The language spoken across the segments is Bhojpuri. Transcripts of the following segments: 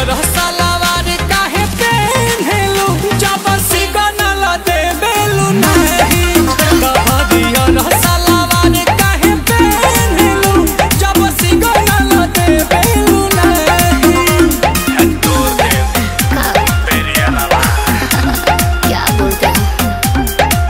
हरियर सलवार काहे पेन्हेलु जब सिग्नल देबेलु नहीं त हरियर सलवार काहे पेन्हेलु जब सिग्नल देबेलु नहीं क्या बोलते हैं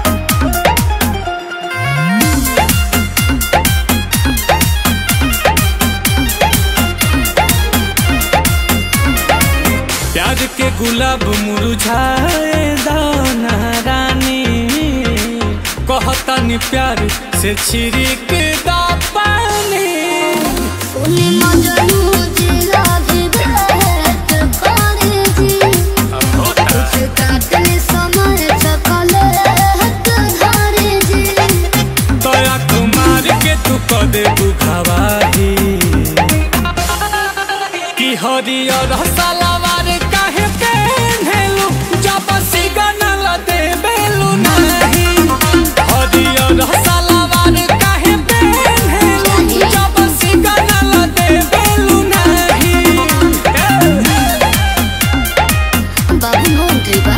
प्यार के गुलाब मुरझाए दाना रानी कहतानी प्यार से छिड़क दा पानी उन्हें मजनू जिला भी भेंट करे जी कुछ काटने समय चकलेट धरे जी तोरा कुमार के तू क दे बुखावाही कि हरियर सलवार काहे पेन्हेलु जब सिग्नल देबेलु नहीं हरियर सलवार काहे पेन्हेलु जब सिग्नल देबेलु नहीं बाबू मोन्ट्री बा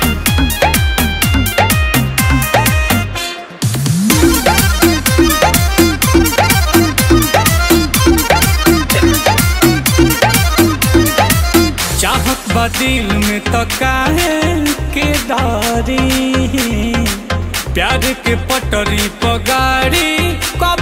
चाहत बा दिल में तो काहे के दारी प्यार के पटरी पगाड़ी कब